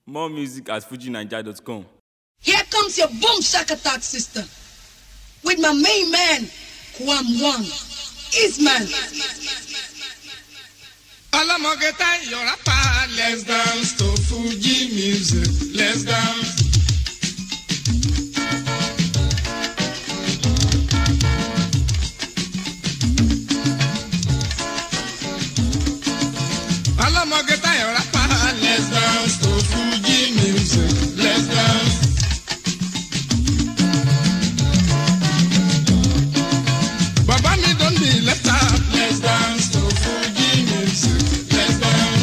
More music at fujinaija.com. Here comes your boom shakatak sister with my main man, Kwam Wang. Isman. ọlọ́mọge tá ìyọ̀rá pa let's dance to fuji music let's dance. ọlọ́mọge tá ìyọ̀rá pa let's dance to fuji music let's dance. Bàbá mi don be left out. Let's dance to Fuji music. Let's dance.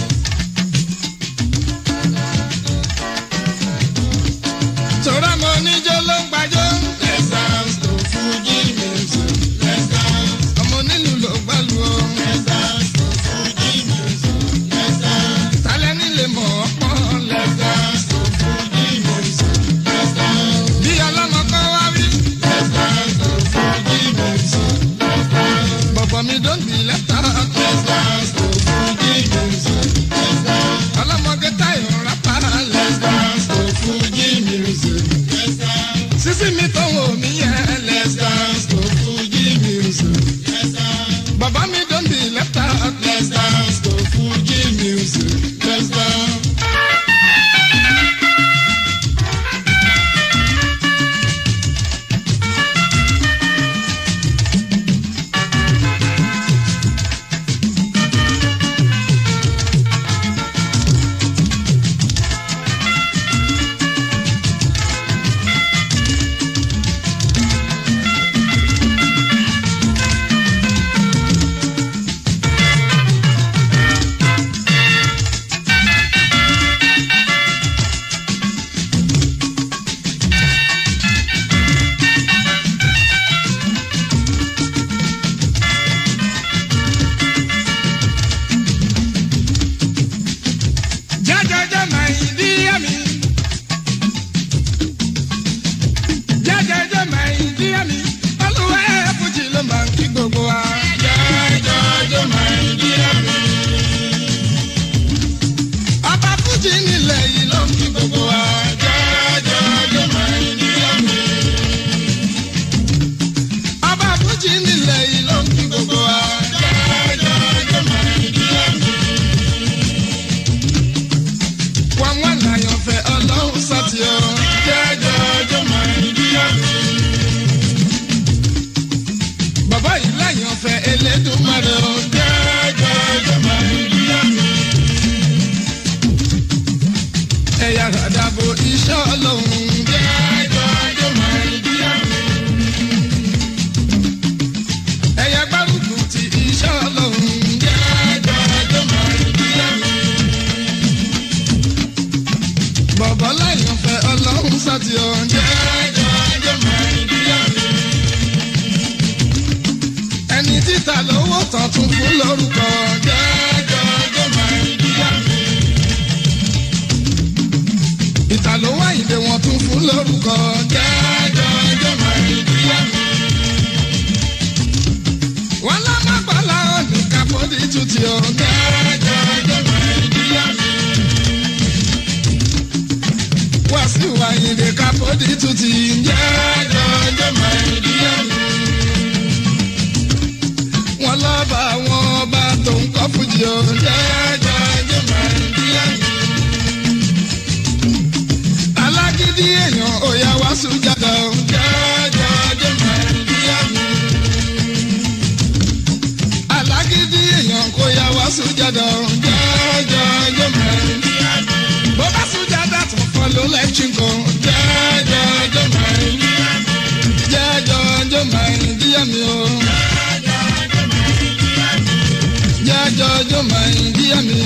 Sọ̀rọ̀ mo níjó ló ń gbàjọ́. Let's dance to Fuji music. Let's dance. Ọmọ onílù ló gbàlù o. Let's dance to Fuji music. Let's dance. Tálẹ́ nílé mọ̀ ọ́ pọ̀. Let's dance to Fuji music. Let's dance. Bí ọlọ́mọ kan wá rí. Let's dance to Fuji music. Let's dance. Bọ̀bọ̀ mi don be left out. Let's dance to Fuji music. Let's dance. Ọlọ́mọge táyọ̀ rápá. Let's dance to Fuji music. Let's dance. Sísí mi tó wò mí yẹn. Let's dance to Fuji music. Let's dance. Bàbá mi don be left out. Let's dance to Fuji music. Let's dance. Jẹ́jẹ́jẹ́ máa ń dí ẹ̀mí. Jẹ́jẹ́jẹ́ máa ń dí ẹ̀mí. Olúwa ẹ̀ fújì ló máa ń kí gbogbo wa. Jẹ́jẹ́jẹ́ máa ń dí ẹ̀mí. Ọba fújì nílẹ̀ yìí ló ń kí gbogbo wa. Jẹ́jẹ́jẹ́ máa ń dí ẹ̀mí. Ọba fújì nílẹ̀ yìí ló ń kí gbogbo wa. Jẹ́jẹ́jẹ́ máa ń dí ẹ̀mí wọn wọn láyọ̀ fẹ́ ọlọ́run sátì ọ. jẹ́jọ́ ọjọ́ máa ń bí àmì. bàbá yìí láyọ̀ fẹ́ elédùnmarè ọ. jẹ́jọ́ ọjọ́ máa ń bí àmì. ẹ̀yà àdàbò iṣẹ́ ọlọ́run. jẹ́jọ́ ọjọ́ máa ń bí àmì. ẹ̀yà gbárùkù ti iṣẹ́ ọlọ́run. jẹ́jọ́ ọjọ́ máa ń bí àmì bọ̀bọ̀ láyọ̀ fẹ́ ọlọ́run sátì ọ̀ jẹ́jọ́ ẹjọ́ mẹ́rin díẹ̀ mi. ẹni títà lówó tán tún fún lórúkọ jẹ́jọ́ ẹjọ́ mẹ́rin díẹ̀ mi. ìtà ló wá ìdè wọn tún fún lórúkọ jẹ́jọ́ ẹjọ́ mẹ́rin díẹ̀ mi. wọ́n lá má gbọ́lá ọ̀nì kápọ́dì tutù ọ̀ jẹ́jọ́ ẹjọ́ mẹ́rin díẹ̀ mi wá sí wàyìnlẹ̀ kápọ́dì tún ti ń jẹ́ jọjọ́ màìdíyà mi. wọ́n lọ́ba àwọn ọba tó ń kọ́ fújì ó ń jẹ́ jọjọ́ màìdíyà mi. alágídí èèyàn òyà wá sùjàdà ó ń jẹ́ jọjọ́ màìdíyà mi. alágídí èèyàn kò yà wá sùjàdà ó ń jẹ́ jọjọ́ màìdíyà mi bó bá sùjàdà tó fọ́ ló lẹ́kìn kan jẹ́jọ́ ọjọ́ mẹ́rin jẹ́jọ́ ọjọ́ mẹ́rin díẹ̀ mi o jẹ́jọ́ ọjọ́ mẹ́rin díẹ̀ mi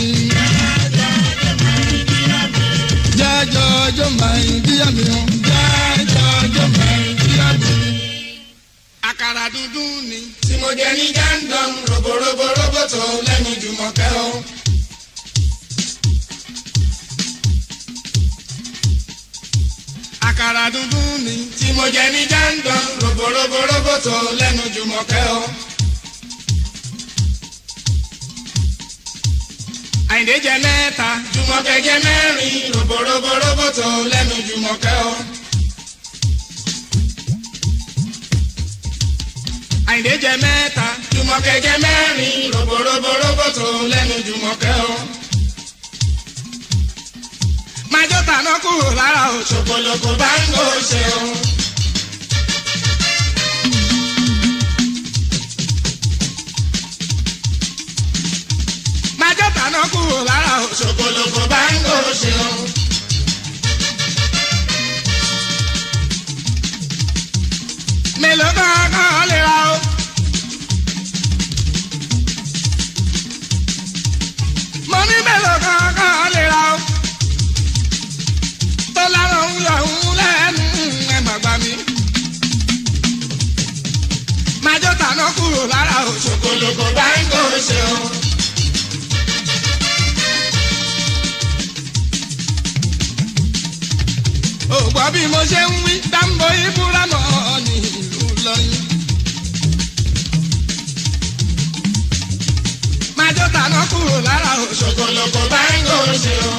jẹ́jọ́ ọjọ́ mẹ́rin díẹ̀ mi o jẹ́jọ́ ọjọ́ mẹ́rin díẹ̀ mi. àkàrà dúdú ni tí mo jẹ ní jẹ́ńdọ̀n roborobo roboto lẹ́nu jùmọ̀kẹ́ o. àkàrà dúdú ni tí mo jẹ ní jẹ́ńdọ̀n roborobo roboto lẹ́nu jùmọ̀kẹ́ o. àyìndé jẹ mẹ́ta jùmọ̀kẹ́ jẹ mẹ́rin roborobo jùmọ̀kẹ́ o. àyìndé jẹ mẹ́ta jùmọ̀kẹ́ jẹ mẹ́rin roborobo tó lẹ́nu jùmọ̀kẹ́ o. májò tàná kúrò lára o ṣòkòlòkò bá ń gò ṣe o. májò tàná kúrò lára o ṣòkòlòkò bá ń gò ṣe o. mélòó kankan lè ra o. mo ní mélòó kankan lè ra o. tó lára ń yọ ń lẹ́nu ẹ̀ má gbà mí. májò tàná kúrò lára o ṣòkòlòkò bá ń kó ṣe o. ò gbọ́ bí mo ṣe ń wí dáńbò ìbúramọ̀ ní ìlú lọ́yìn. májò tàná kúrò lára o ṣòkòlòkò bá ń kó ṣe o.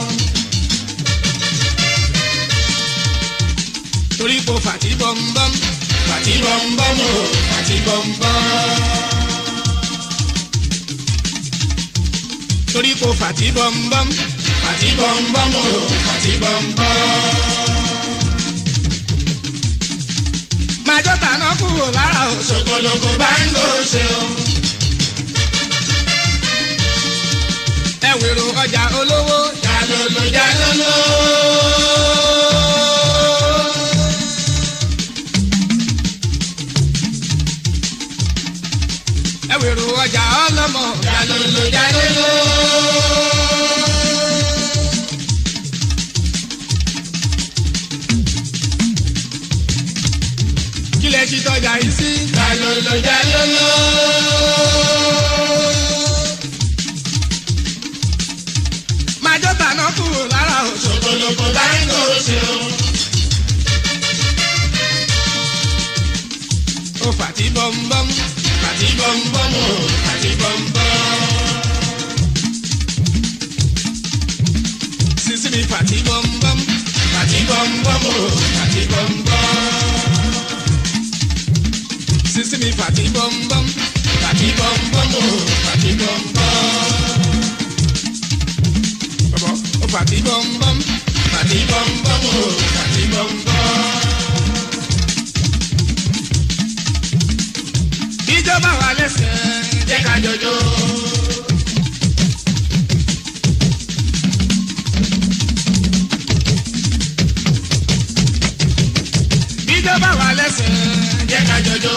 torí kò fàtí bọ́m̀bọ́m fàtí bọ́m̀bọ́m o fàtí bọ́m̀bọ́m. torí kò fàtí bọ́m̀bọ́m fàtí bọ́m̀bọ́m o fàtí bọ́m̀bọ́m. májò tàná kúrò lára o ṣòkòlòkò bá ń lò ṣe o. ẹ wèrò ọjà olówó jalolo jalolo. ẹ wèrò ọjà ọlọmọ jalolo jalolo. kílẹ̀ ṣì tọ́jà yìí sí. jalolo jalolo. májò tàná kúrò lára o ṣòkòlòkò bá ń kó ṣe o. ó fàtí bọ́m̀bọ́m fàtí bọ́m̀bọ́m o fàtí bọ́m̀bọ́m. sísí mi fàtí bọ́m̀bọ́m fàtí bọ́m̀bọ́m o fàtí bọ́m̀bọ́m. sísí mi fàtí bọ́m̀bọ́m fàtí bọ́m̀bọ́m o fàtí bọ́m̀bọ́m. Bọ̀bọ̀ ó fàtí bọ́m̀bọ́m fàtí bọ́m̀bọ́m o fàtí bọ́m̀bọ́m. ìjọba wa lẹ́sẹ̀ jẹ́ ká jọjọ́. ìjọba wa lẹ́sẹ̀ jẹ́ ká jọjọ́.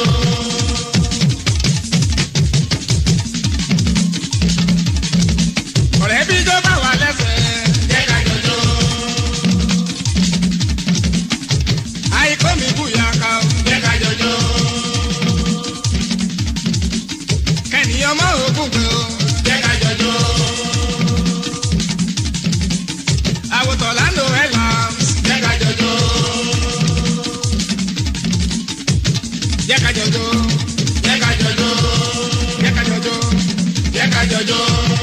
ọ̀rẹ́ bí ìjọba wa lẹ́sẹ̀ jẹ́ ká jọjọ́. àìkọ́ mi bùyà ká o jẹ́ ká jọjọ́. kẹ́niyàn mọ́ ògùn pé o jẹ́ ká jọjọ́. àwòtọ̀ lánàá ẹ̀ lams jẹ́ ká jọjọ́. jẹ́ ká jọjọ́. jẹ́ ká jọjọ́. jẹ́ ká jọjọ́. jẹ́ ká jọjọ́.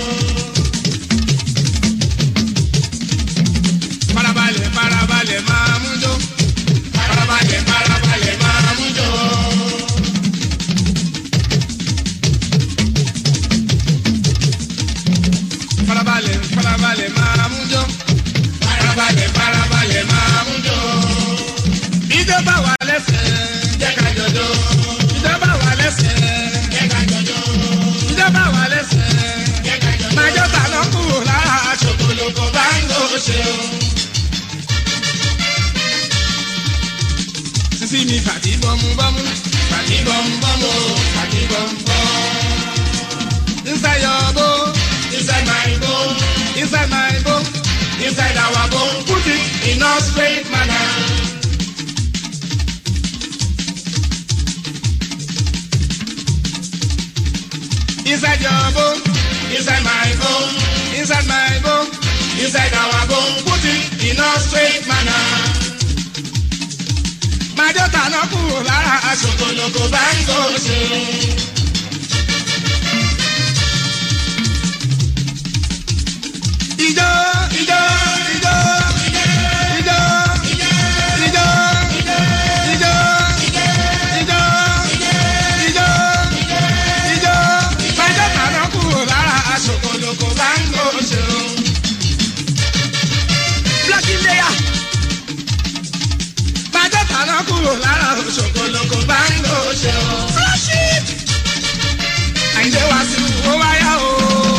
farabalẹ̀ farabalẹ̀ máa mú jó. farabalẹ̀ farabalẹ̀ máa mú jó. farabalẹ̀ farabalẹ̀ máa mú jó. farabalẹ̀ farabalẹ̀ máa mú jó. ìjọba wà lẹ́sẹ̀ jẹ́ ká jọjọ́. ìjọba wà lẹ́sẹ̀ jẹ́ ká jọjọ́. ìjọba wà lẹ́sẹ̀ jẹ́ ká jọjọ́. májọ́ ta ló kúrò lára ṣòkòlòkò bá ń lò ṣe o. sísí mi fàtí bọ́mú bọ́mú fàtí bọ́mú bọ́mú fàtí bọ́mú bọ́mú. inside your bone inside my bone inside my bone inside our bone put it in a straight manner. Inside your bone, inside my bone, inside my bone, inside our bone, put it in a straight manner. Májọ́ tàná kúrò lára aṣòkòlòkò bá ń kó ṣe. Ijó ijó ijó ijó ijó kúrò lára ṣòkòlòkò bá ń lò ṣe o. àyìndé wá sí owó wáyà o.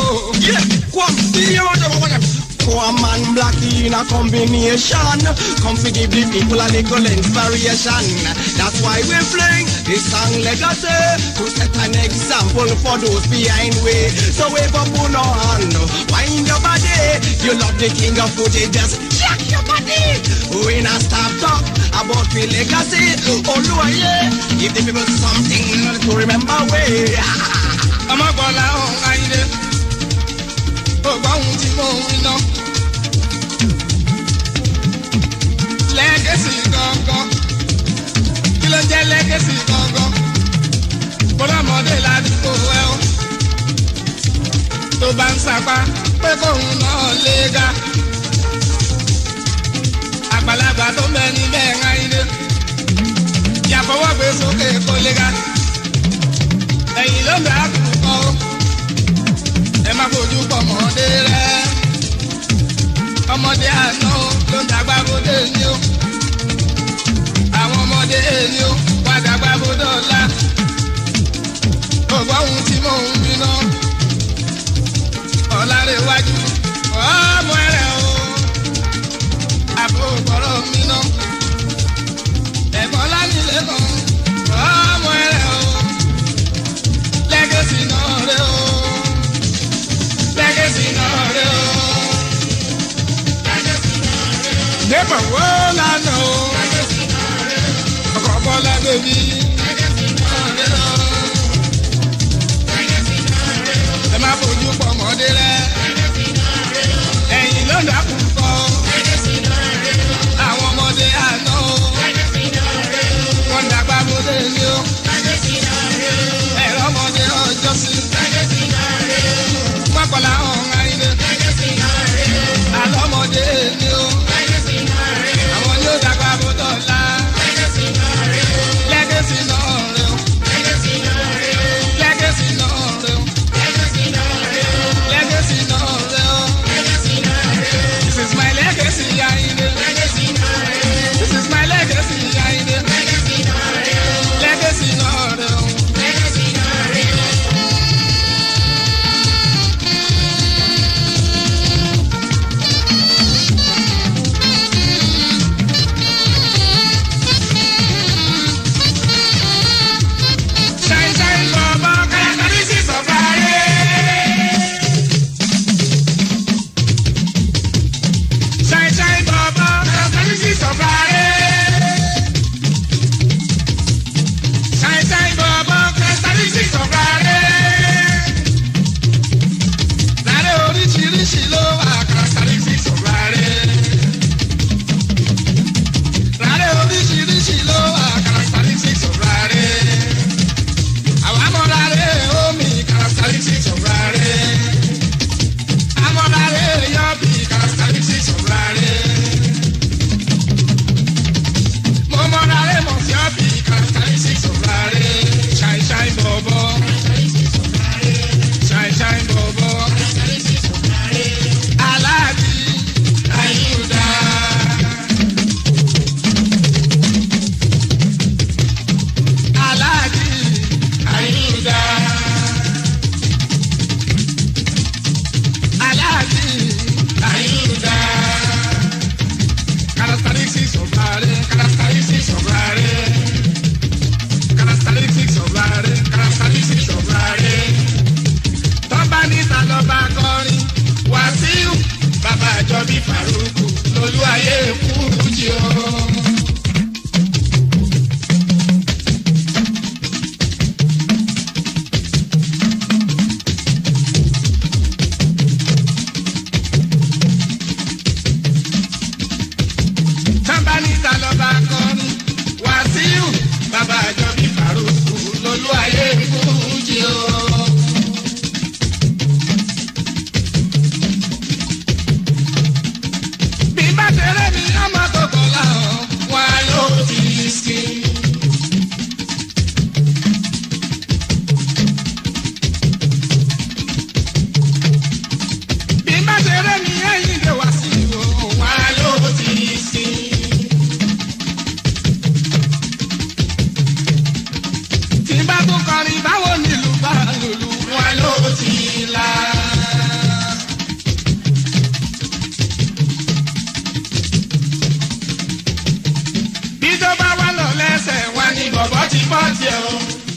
Come and black in a combination. Come to give the people a little inspiration. That's why we fling this song legacy to set an example for those behind we. So wave up on our hand, wind your body. You love the king of footy, just jack your body. We not stop talk about we legacy. Oh, yeah. Give the people something to remember we. ọmọgbọ́lá ọ̀hún ayíǹde gbogbo ohun tí mò ń wí náà. lẹ́gẹ̀sì gangan kí ló ń jẹ́ lẹ́gẹ̀sì gangan bọ́lámọdé ládùúgbò ẹ o tó bá ń sapá pé kóun náà lé ga àgbàlagbà tó bẹ níbẹ̀ ń ayíǹde yàfọwọ́ gbé sókè kó lé ga ẹ̀yìn ló ń bẹ àkùkọ o ẹ má fojú pọ̀ mọ́dé rẹ ọmọdé àná o ló ń dàgbà bóde ní o àwọn ọmọdé ní o wá dàgbà bóde ọ̀la gbogbo ohun tí mò ń bínú ọ̀làrẹ̀wájú ọmọ rẹ̀ o àbò gbọ́rọ̀ mi ná ẹ̀gbọ́n lánìlẹ̀ kan ọmọ rẹ̀ o lẹ́gẹ̀sì náà rẹ̀ o lẹ́gẹ̀sì náà rẹ̀ o. Débọ̀ wo lánàá o? Ọkọ̀ bọ́lá bèbí. Ẹ má fojú pọ̀ mọ́dé rẹ̀. Ẹ̀yìn ló ń dàkú kọ́. Àwọn ọmọdé àná o. Wọ́n dàgbà bóde ní o. Ẹ̀rọ ọmọdé ọjọ́ sí. Wọ́n kọ́ làwọn ọ̀hún ayé. Àlọ́mọdé ni o. Àwọn ni ó dàgbà bóde ọ̀la. Lẹ́gẹ̀sì náà rẹ̀ o. Lẹ́gẹ̀sì náà rẹ̀ o. Lẹ́gẹ̀sì náà rẹ̀ o. This is my legacy, Ayinde. This is my legacy, Ayinde. Legacy náà rẹ̀ o. Shine, shine, baba, characteristics of Ayé. Shine, shine, baba, characteristics of Ayé. Shine, shine, baba, characteristics of Ayé. Láre oríṣiríṣi ló wà, characteristics of Ayé. Láre oríṣiríṣi ló wà, characteristics of Ayé. Àwọn amọ̀láre omi, characteristics of Ayé. Amọ̀láre yọ̀bì, characteristics of Ayé. Mo mọ̀láre mọ̀ sí ọ̀bì, characteristics of Ayé. Shine shine bọ̀bọ̀. Shine shine bọ̀bọ̀. Aláàjì Ayúdá. Aláàjì Ayúdá. Aláàjì Ayúdá. Characteristics of Ayé, characteristics of Ayé. Characteristics of Ayé, characteristics of Ayé. Tọ́ba níta lọ́ba kọrin, Wàsíù, bàbá àjọbí Fàrúkù, lolú ayé kúrú jí o. Tọ́ba níta lọ́ba kọrin, Wàsíù, bàbá àjọbí Fàrúkù, lolú ayé kúrú jí o. bí bá tẹ̀lé mi ọmọ kòkó làwọn wà ló ti sí. bí bá tẹ̀lé mi ẹ̀yìn lè wá sí ìwò wà ló ti sí. tiẹ̀ o.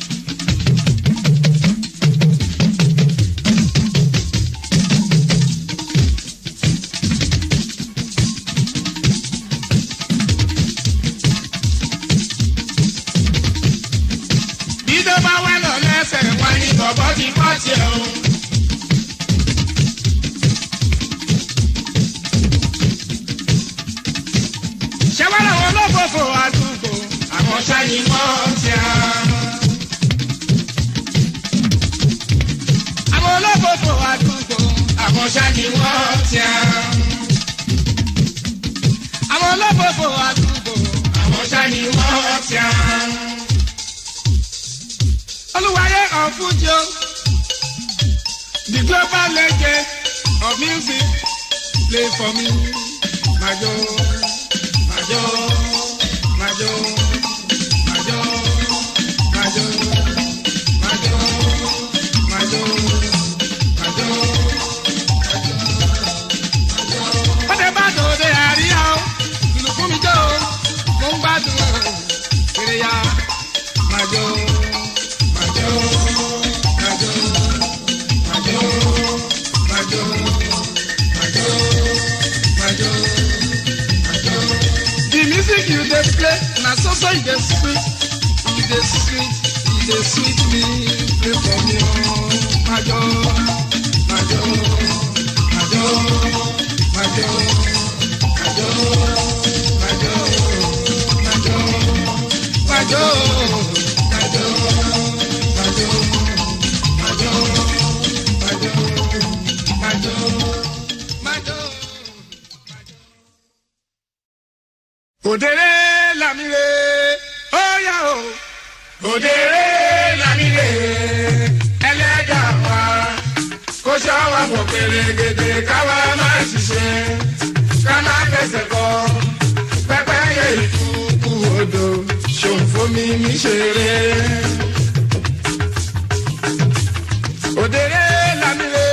bí tó bá wà lọ lẹ́sẹ̀ wá ní bọ̀bọ̀ ti kọ́ tiẹ̀ o. ṣé wàá làwọn olófòfò àdúgbò àwọn ṣáàyìn wọ́n ti à. àwọn olófòfò àdúgbò àwọn ṣáàyìn wọ́n ti à. àwọn olófòfò àdúgbò àwọn ṣáàyìn wọ́n ti à. olùwàyé ọ̀fúnjọ the global legend of music play for me majo majo majo majo majo majo majo majo. Bọ́dẹ̀ bá dòde àríyá o, ìlú fún mi jẹ́ o, mo ń gbádùn o, kiri ya. Majo, majo, majo, majo, majo, majo, majo, majo. The music you dey play na so so e dey sweet, e dey sweet, e dey sweet me, play for me o. Majo, majo, majo, majo, majo, majo, majo, majo, majo, majo, majo, majo, majo, majo. Òdèrè làmìlè, ó yà ó. Òdèrè làmìlè, ẹlẹ́dà wa. Kó ṣọ́wọ́ fò pèrègèdè káwa má ṣiṣẹ́. Ká má fẹsẹ̀ kọ́. Pẹ́pẹ́ yẹ ìkúkú odò. Ṣòfò mi mi ṣeré. Òdèrè làmìlè.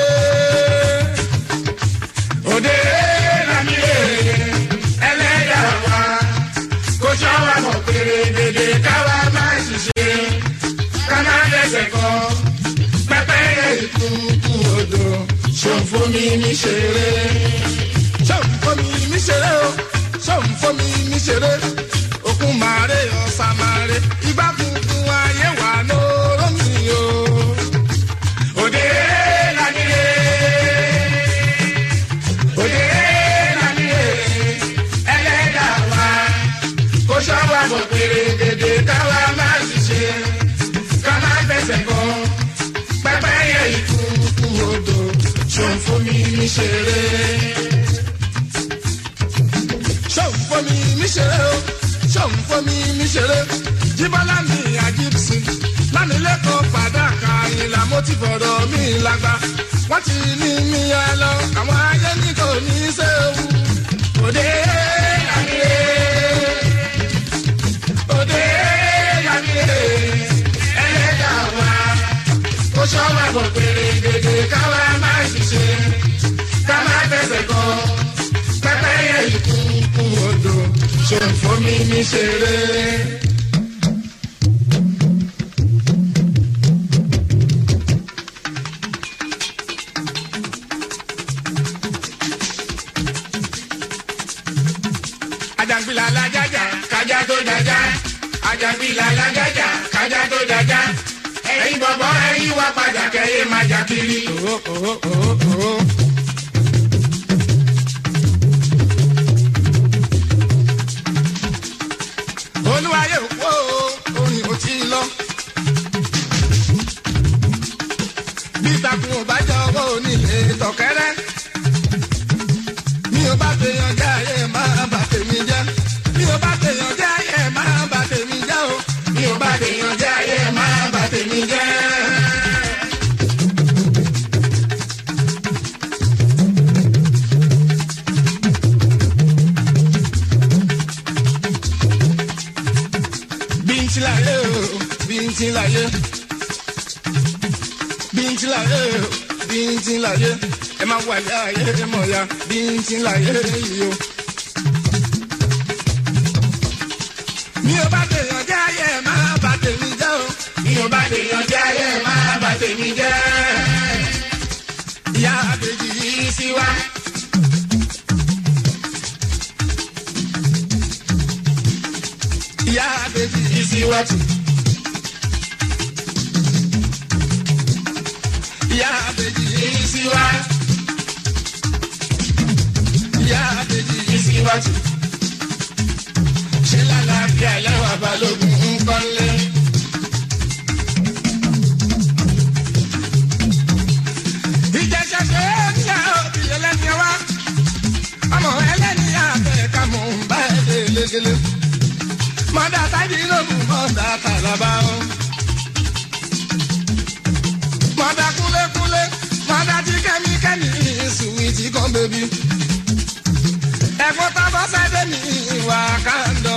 Òdèrè làmìlè, ẹlẹ́dà wa kó ṣọ́wọ́ mọ̀ péré dédé káwa má ṣiṣẹ́ ká má dẹ́sẹ̀ kọ́ pẹ́pẹ́ yẹ ìkúkú odò ṣòfò mi ní ṣeré. ṣòfò mi ní ṣeré o ṣòfò mi ní ṣeré òkun màrè ọ̀sà màrè ìgbà funfun ayé wà lóró mi o. òde lánìlé òde lánìlé ẹlẹ́dàá wa kó ṣọ́wọ́ àbọ̀ pèrègèdè káwa má ṣiṣẹ́ ká má fẹsẹ̀ kọ́ pẹ́pẹ́ yẹ ìkúkú odò ṣòun fún mi ní ṣeré. ṣòun fún mi ní ṣeré o ṣòun fún mi ní ṣeré jíbọ́lá mi àjíbsì lánìlẹ́kọ̀ọ́ fàdákà ìlà mo ti fọ̀rọ̀ mi lágbá wọ́n ti ní mi yá lọ àwọn ayé ní kò ní í ṣe ewu òde àníyé òde yàmíye ẹlẹ́dà wa kó sọ́wọ́ bọ̀ pèrègèdè káwa má ṣiṣẹ́ ká má fẹsẹ̀ kọ́ pẹ́pẹ́ yẹ ìkúkú odò ṣòfò mi ní ṣeré. Àjàngbìlà alájájà kájà tó jájá. Àjàngbìlà alájájà kájà tó jájá. Ẹyin bọ̀bọ̀ ẹyin wá padà kẹ́yẹ máa jà kiri. Olúwayé òpó orin ò tí ì lọ. Bí ìtàkùn ò bá jọ owó onílé tọ̀kẹ́rẹ́ mi ò bá tèèyàn jẹ́ ayé máa bà tèmi jẹ́. mi ò bá tèèyàn jẹ́ ayé máa bà tèmi jẹ́ o. mi ò bá tèèyàn jẹ́ ayé máa bà tèmi jẹ́. bíntì láyé o bíntì láyé bíntì láyé o bíntì láyé ẹ máa wà yá ayé mọ̀ ya bíntì láyé yìí o. mi ò bá tèèyàn jẹ́ ayé máa bà tèmi jẹ́ o. àbèjì ìsíwájú. ìyá àbèjì ìsíwá. ìyá àbèjì ìsíwájú. ṣé lálàáfíà lẹ́wà balógun ń kọ́lé. ìjẹsẹsẹ ẹ̀ṣẹ̀ òbí ẹlẹ́ni wá. ọmọ ẹlẹ́ni àbẹ̀ ká mọ̀ ń bá ẹ̀ lé légele. mọ̀dà tábí lóògùn mọ̀dà tàlàbà o. mọ̀dà kúlékúlé mọ̀dà tí kẹ́míkẹ́mí sùwìtì kan bèbí. ẹ̀fọ́ tábọ́ sẹ́dẹ̀ ní ìwà kàndọ̀.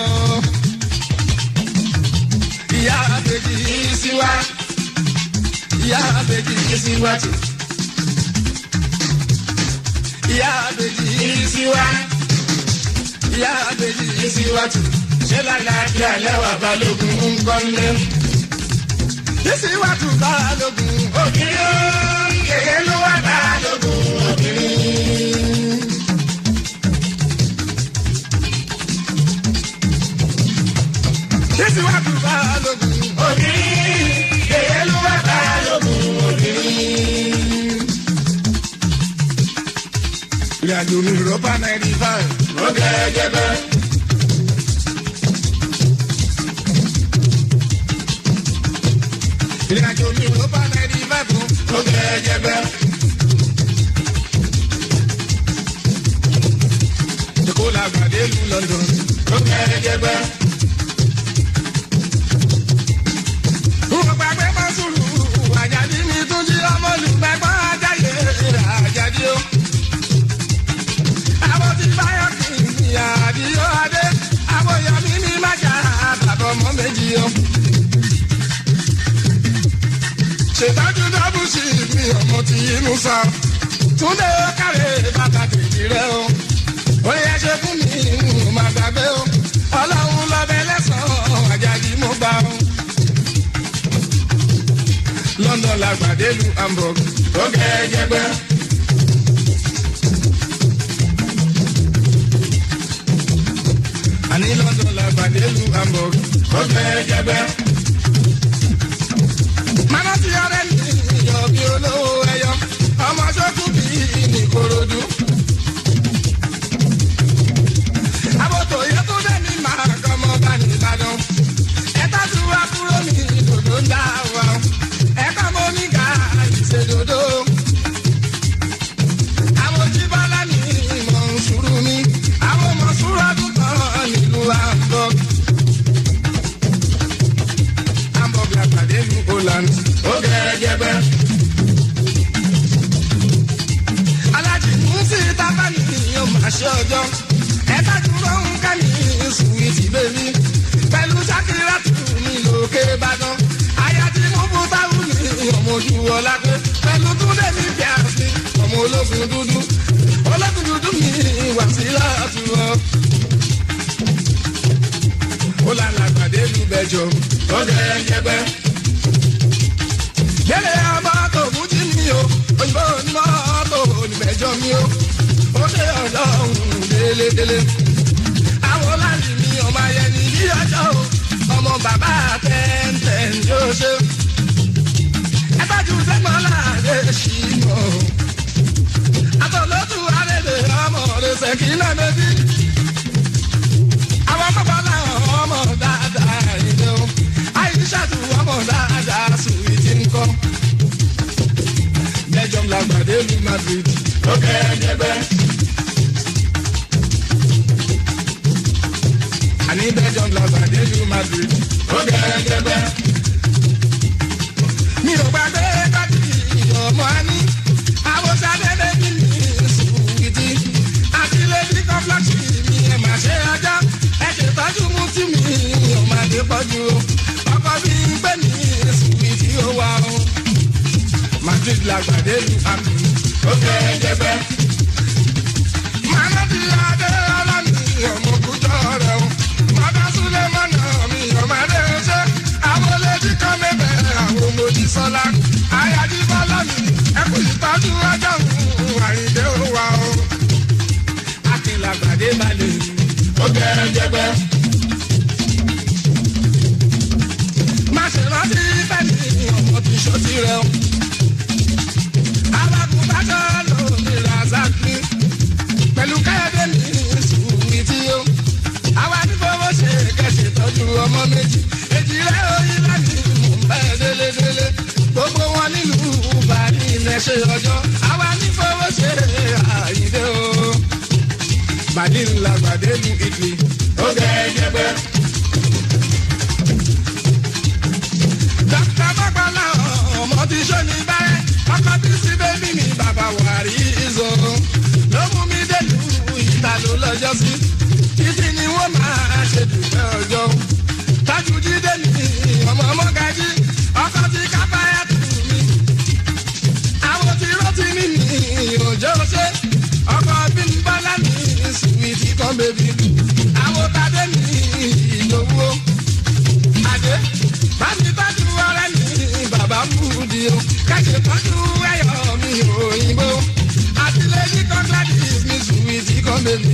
ìyá àbèjì yìí sí wá. ìyá àbèjì yìí sí wá tì ìyá àbèjì yìí sí wá. ìyá àbèjì yìí sí wá tù. ṣé lálàáfíà lẹ́wà balógun ń kọ́lé. yìí sí wá tù balógun òkìrí ó. kèké ló wá balógun òkìrí. yìí sí wá tù balógun òkìrí. kèké ló wá balógun òkìrí. ìrìnàjò mi rọ́bà náírà five. ó gẹ́gẹ́ bẹ́ẹ̀. ìrìnàjò mi rọ́bà náírà five. ó gẹ́gẹ́ bẹ́ẹ̀. èkó la gbàdé lu london. ó gẹ́gẹ́ bẹ́ẹ̀. Mo gbàgbé mọ́ sùúrù, àjàdí mi tún jí ọmọ olùgbàgbọ́ ajáyé àjàdí o àwọn tí báyọ̀ kì í ní àdìyó adé àwọn èèyàn mi ní májà àbàbọ̀ ọmọ méjì o. ṣètọ́jú dábùsì mi ọmọ tí inú sá túndé kárẹ̀ bàtà tèjì rẹ o. ó yẹ ṣe fún mi mo máa gbàgbé o. ọlọ́run lọ́bẹ̀ lẹ́sàn-án àjàdí mo gbà o. london la gbàdé lu hamburg ó gẹ́gẹ́ gbẹ́. àní london la gbàdé lu hamburg ó gẹ́gẹ́ gbẹ́. mama ti ọrẹ mi yọ bí olówó ẹyọ ọmọ sọkù bí ní korodu. àbòtò yẹ tó dé mi máa kọ́mọ bá ní ìbàdàn. ẹ tọ́jú wa kúrò ní dòdò ń dá wa. ẹ kọ́ mọ́ ní ká ìṣèdòdò. àwọn ojúbọ́lá ní ìmọ̀ ń sùúrù mi. àwọn ọmọ sùúrù ọdún kan nílùú hamburg. hamburg la pàdé ní holland. ó gẹ́gẹ́ bẹ́ẹ̀. alájí musi tábàlì yóò máa ṣe ọjọ́ ẹ̀ka dúró ń ká ní sùwìtì bèbí pẹ̀lú sákìrátù mi lókè ìbàdàn àyà tí mo bú táwù ní ọmọ ojú ọlá pé pẹ̀lú túndé mi bí àfi ọmọ ológun dúdú ológun dúdú mi wà sí látúwọ́. ó lànà àgbàdé lu bẹjọ ó gẹ́gẹ́ jẹgbẹ́. Yẹ́lẹ̀ ọmọ tó mú jí mi o, òyìnbó ní mọ́tò oníbẹ̀jọ́ mi o. Ó dé ọ̀dọ́ òun délédélé. Àwọn láti mi ọmọ ayẹni bí ọjọ́ o. Ọmọ bàbá tẹ́ntẹ́n yóò ṣe. Ẹ tọ́jú sẹ́gbọ́n láàdé ṣì mọ̀. Àtọ̀lótú arẹ́lẹ̀ ọmọ rẹ̀ ṣèkí náà bẹ́bí. Àwọn bàbá làwọn ọmọ dáadáa ìlú. Àyíṣàtú ọmọ dáadáa sùwìtì ńkọ́. Belgium la gbàdé lu Madrid. Ó kẹ́ ẹ jẹgbẹ́. Àní Belgium la gbàdé lu Madrid. Ó kẹ́ ẹ jẹgbẹ́. Mi ò gbàgbé káàdì ọmọ àní. Àwòsàn dédé bí mi sùwìtì. Àti lady complex mi ẹ̀ máa ṣe ọjọ́. Ẹ ṣètọ́jú mú tí mi ò máa dé pọ́jú. Ọkọ mi ń gbé mi sùwìtì ó wà o madrid la gbàdé lu àmì ó fẹ́ jẹgbẹ́. màmá ti adé ọlọ́ni ọmọ kújọ rẹ̀ o. màdá súlẹ̀ mọ́nà mi ọ̀mọdé ṣe. àwọn olèdí kan mẹ́bẹ̀ àwọn ọmọdé sọ́lá. àyájí bọ́lá mi ẹkùn ìtọ́jú ọjọ́ òun àyíndé ó wà o. akin la gbàdé balẹ̀ ó fẹ́ jẹgbẹ́. ṣe rántí bẹ́ẹ̀ni ọmọ tí ṣó ti rẹ̀ o. alákùn bá jọ lómi razaki pẹ̀lú káyọ̀dé mi sùúrù tí ó. àwa ní fowó ṣe kẹ̀sì tọ́jú ọmọ méjì èjì rẹ̀ oyin láti mú bẹ́ẹ̀ délédélé gbogbo wọn nílùú bàálí ilẹ̀ ṣe ọjọ́ àwa ní fowó ṣe àyíndé o. bàálí ńlá gbàdé lu ìdí ó gẹ̀ ẹ́ jẹ́gbẹ́. Dr. Bọ́gbọ́lá ọmọ ti ṣó ní bẹ́rẹ̀, ọkọ tí sí bébí mi bàbá wàrí ìzò. Ló mú mi délù ìta ló lọ́jọ́ sí. Títí ni wọ́n máa ṣe dùpẹ́ ọjọ́. Tájú jíde mi, ọmọ ọmọ gají, ọkọ tí kábáyà tù mí. Àwọn tí rántí ní mi òjò ṣe. Ọkọ bí n bọ́lá mi sùwìtì kan bèbí. Àwọn tàdé mi ìlówó adé bámi tọ́jú ọ̀rẹ́ mi bàbá múdi o kẹ́sì tọ́jú ẹ̀yọ́ mi òyìnbó àtìlẹ́yìn kọ́ńtàdìs mi sùwìtì kan bèbí.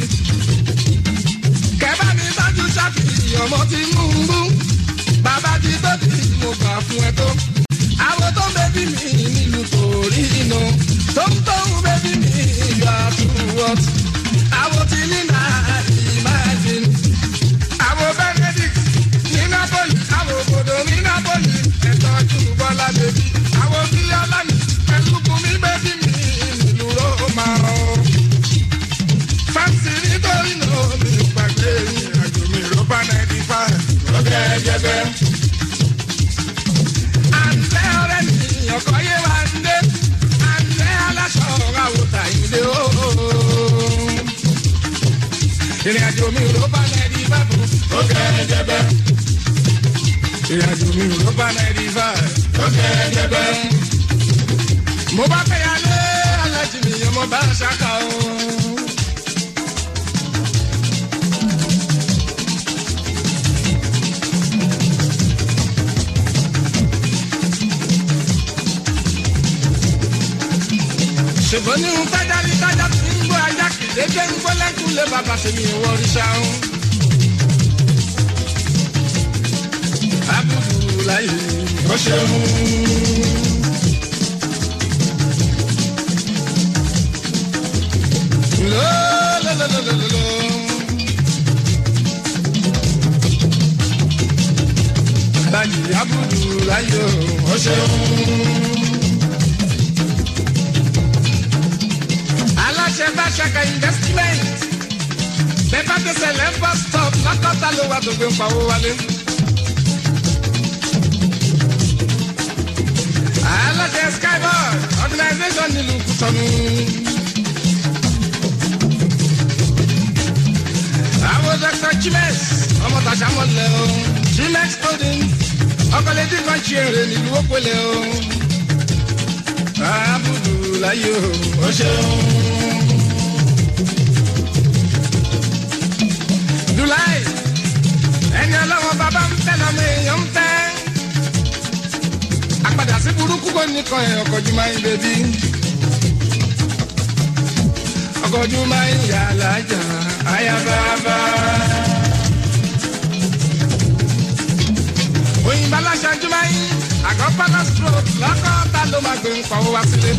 kẹ́bá mi tọ́jú ṣáfì ọmọ tí mú un bú bàbá ti tóbi mo gbà fún ẹ tó. àwọn tó ń bẹ́bí mi nílùú torí inú tó ń tó ń bẹ́bí mi yọ àtúwọ́t. àwọn tí nínà imagine àwọn benedict ní napoli àwọn òbòdò ní napoli ẹ̀tọ́jú bọ́lá bèbí àwọn bílíọ̀lá mi pẹ̀lú bùnmi bèbí mi nílùú roma o. fáǹsì nítorí náà mi ò gbàgbé ìrìnàjò mi rọ́bà náírà five lọ́gẹ́ ẹ̀jẹ̀bẹ̀. àǹtẹ̀ ọ̀rẹ́ mi ọkọ̀ yé wa ń dé àǹtẹ̀ aláṣọ àwòtà ìdè ooo ìrìnàjò mi ò bá náírà bábù ó kẹ́ẹ̀jẹ̀ bẹ́ẹ̀. ìrìnàjò mi ò bá náírà bá ó kẹ́ẹ̀jẹ̀ bẹ́ẹ̀. mo bá fẹ́ yálé alájí mi ọmọ bá ṣáká o. ṣùgbọ́n ní ń tájà ní tájà tí ń gbọ́ ajá kìlẹ́jẹ́ ń gbọ́ lẹ́kùnlé bàbá ṣe mi ìwọ oríṣà o. Abudulayi ó ṣeun. Lọ́lọ́lọ́lọ́lọ́lọ́. Alájì Abudulayi ó ṣeun. aláṣẹ bá ṣàkà investment bẹ́ẹ̀ bá tẹsẹ̀ lẹ́fọ́ stop lọ́kọ́ta ló wà tó gbé ń pawó wálé. aláṣẹ skyboard organisation nílùú kùtọ́nù. àwọn dr chimes ọmọ tàṣà mọ́lẹ̀ o chimex holding ọkọ̀lẹ́dì kan ṣe èrè nílùú òpèlè o. Abudulayi o, o ṣeun. Dulai, ẹni ọlọ́wọ́ bàbá ń fẹ́ lọ́mọ èèyàn ń fẹ́. Àpàdà sí burúkú kò ní kan ẹ̀ ọkọ̀ jù máa ń bẹ̀bí. Ọkọ̀ jù máa ń yà lájà ayababa. Òyìnbó aláṣáájú máa ń àgọ́ palace road lọ́kọ́ ta ló máa gbé ń pawó wá sílé.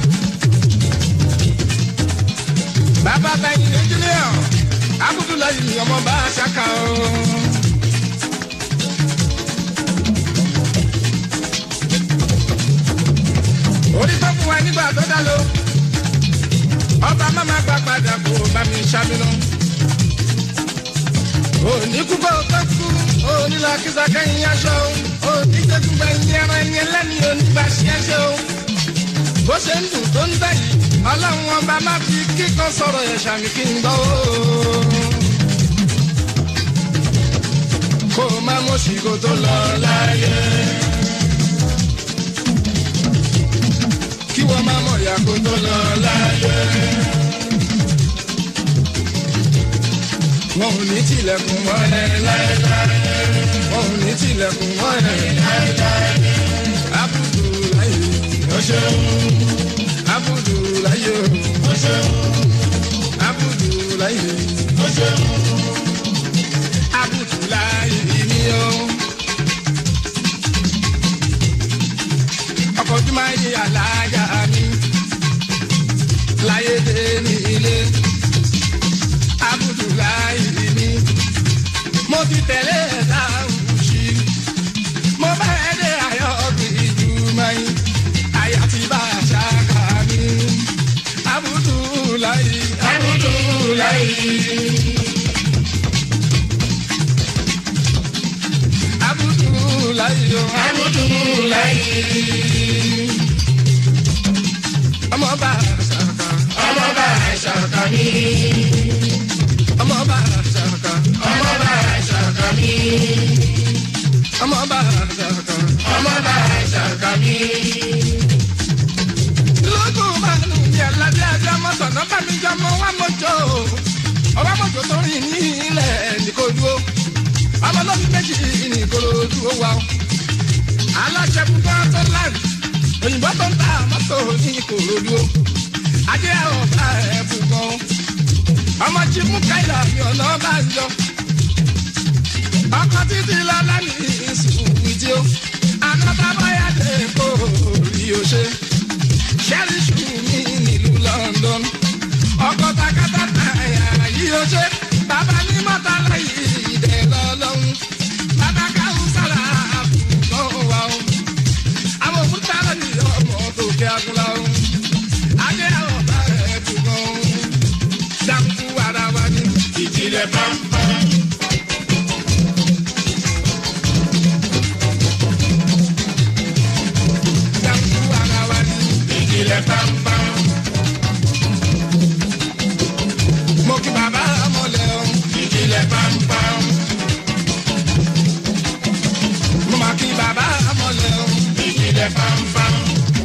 Bàbá bẹ́yìn engineer Abudulayi ni ọmọ bá a ṣàkà o. Orí tó fún wa nígbà tó dá lo. Ọba máma gba padà kó bá mi ṣàmìnà. Òní kú kó tó kú, òní la kíza kẹ́yìn aṣọ, òní jẹ́gun gbẹ̀yìn ẹran ẹni ẹlẹ́ni onígbà ṣíẹ́ṣẹ́ o. Bó ṣe ń dùn tó ń dẹ̀ yìí, ọlọ́run ọba má fi kíkan sọ̀rọ̀ ẹ̀ ṣàmì kí n gbọ́ o. Kó o má mọ̀ sí kó tó lọ láyé. Kí wọ́n má mọ̀ ìyá kó tó lọ láyé. Wọ́n ò ní tilẹ̀kùn mọ́lẹ̀ láéláé. Wọ́n ò ní tilẹ̀kùn mọ́lẹ̀ láéláé. Abudulayi ó ṣeun. Abudulayi ó ṣeun. Abudulayi ó ṣeun. Abudulayi ni ó. mo ti tẹ̀lé dáhùn sí mo bá ẹ dé ayọ̀ ìjú mẹ́yìn àyà ti bá a ṣáká mi abudulayi abudulayi. abudulayi o abudulayi. ọmọ bá a ṣàkà ọmọ bá a ṣàkà mi. ọmọ bá a ṣàkà ọmọ bá a ṣàkà mi. ọmọ bá a ṣàkà ọmọ bá a ṣàkà mi. lókun bá nù mí aládé ajá mọ́tò náà bá mi jọmọ wá mọ́jọ́ ọba mọ́jọ́ tó rìn ní ilẹ̀ nìkó dúró ọmọ lọ́bí méjì nìkó dúró wa o. aláṣẹ púpọ̀ tó láì òyìnbó tó ń ta mọ́tò ní ìkòròdú o. ajé ọ̀tá ẹ̀ fún gan. ọmọ tí mú káyà mi ọ̀nà bá ń jọ. ọkọ títí lọ́lá ní ìsúwìtì o. àná tábáyà dé kó rí o ṣe. ṣẹ́rí ṣù mí nílùú London. ọkọ takátá táyà yí o ṣe. bàbá ní mọ́tà láyé ìdẹ́ lọ́lọ́run. bàbá káwọn sára àbùkọ́ wa o àwọn òkúta lórí ọmọ tó kí agúnlá o. Adé àwọn ọba rẹ̀ dùn gan. Dákú ara wa ní ìjìnlẹ̀ pàmpá. Dákú ara wa ní ìjìnlẹ̀ pàmpá. Mo kí bàbá mọ̀lẹ́ o. Ìjìnlẹ̀ pàmpá. Mo máa kí bàbá mọ̀lẹ́ o ìjìnlẹ̀ fanfan.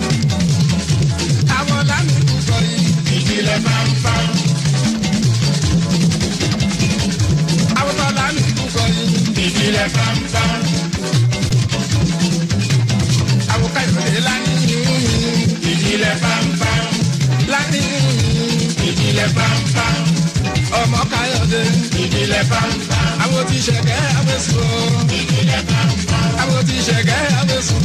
Àwọn lámìkú sọ yìí ìjìnlẹ̀ fanfan. Àwọn tó lámìkú sọ yìí ìjìnlẹ̀ fanfan. Àwọn káyọ̀dé láni ìjìnlẹ̀ fanfan. Láni ìjìnlẹ̀ fanfan. Ọmọ káyọ̀dé ìjìnlẹ̀ fanfan. Àwọn tí ṣẹ̀kẹ́ àwẹ̀sùn. Ìjìnlẹ̀ fanfan. Àwọn tí ṣẹ̀kẹ́ àwẹ̀sùn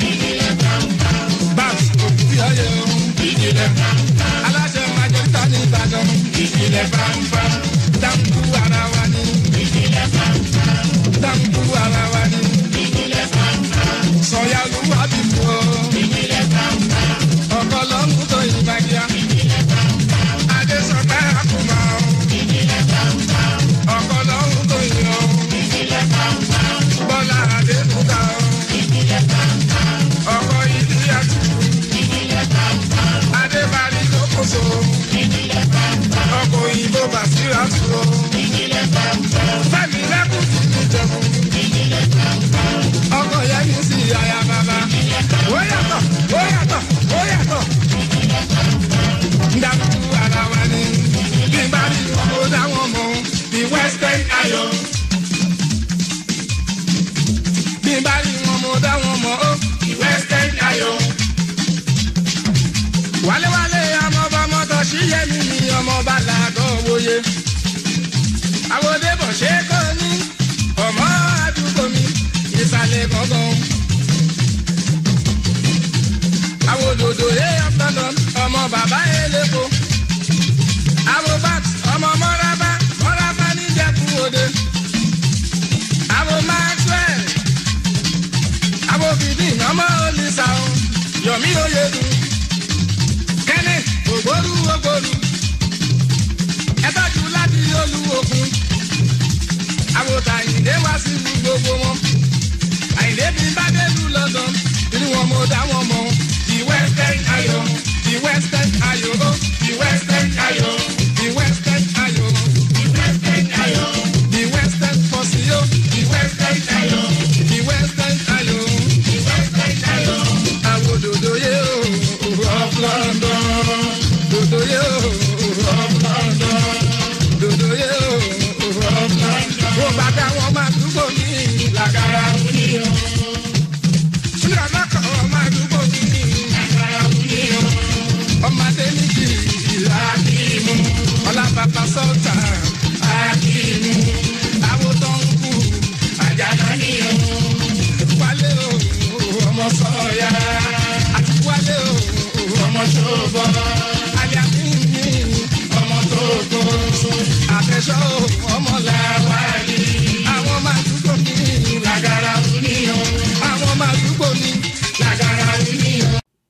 babs òkúyọyẹ o. ìjìnlẹ̀ fanfa. aláṣẹ májèlítà ní ìbàdàn. ìjìnlẹ̀ fanfa. dáńkú ara wa ni. ìjìnlẹ̀ fanfa. dáńkú ara wa ni. ìjìnlẹ̀ fanfa. sọ̀yà olúwa bí fún o. ìjìnlẹ̀ fanfa. ọkọ lọ́mú tó yin bàjẹ́. ìjìnlẹ̀ fanfa. adé sọ̀tà àkùmá o. ìjìnlẹ̀ fanfa. ọkọ lọ́mú tó yin o. ìjìnlẹ̀ fanfa. bọ́lá adé kúta o. ìjìnlẹ̀ fanfa. ọkọ ìdí àtúntò. Adébárí tó kó so. Ọkọ̀ òyìnbó Bàsírà tó. Fẹ́mi lẹ́kùn tí mi jẹun. Ọkọ̀ yẹn mi sì àyà bàbá. Ó yàtọ̀, ó yàtọ̀, ó yàtọ̀. Ndàkú ara wa ni. Bí bá rí mo dá wọn mọ̀. The Western Iron. Bí bá rí wọn mo dá wọn mọ̀. The Western Iron wálewálé ọmọọba mọtò síyẹmí ni ọmọọba làgọ wòye. àwòdébọ̀ ṣe kọ́ ní ọmọ àdúgbò mi ìsàlẹ̀ gangan. àwòdòdò yé ọ̀pọ̀lọ́ ọmọ bàbá eléko. àwòbát ọmọ mọ́rábá mọ́rábá níjẹ̀kú òde. àwò maxwell àwòbìdì ọmọ olùsà yọ̀mí oyèdùn kẹ́ni ògbóru ògbóru ẹ̀tọ́jú láti olúwokun àwòtà àyìndé wá sí ìlú gbogbo wọn àyìndé bí bá délùú london inú wọn mo dá wọn mọ the western ayo the western ayo the western ayo the western ayo the western ayo the western fosio the western ayo the western ayo the western ayo àwòdòdó yé o of london dòdò yé o of london dòdò yé o of london. bó bá dá wọn máa dúró ní làgàrà wúníyàn. Ṣúlẹ̀ ọlọ́kọ̀ máa dúró ní làgàrà wúníyàn. Ọmọdé ní kì í àkìmù. Ọlábàbà sọ́ọ̀tà àkìmù. Àwọn tó ń kú àjàdá nìyẹn. Wálé o, ọmọ sọ̀yà. Àti wálé o, ọmọ ṣòbọ̀. Àlẹ́ àmì mi, ọmọ tó gbó. Àfẹ́sọ́ ọmọ làwárí. Àwọn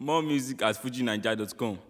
More music at fujinaija.com.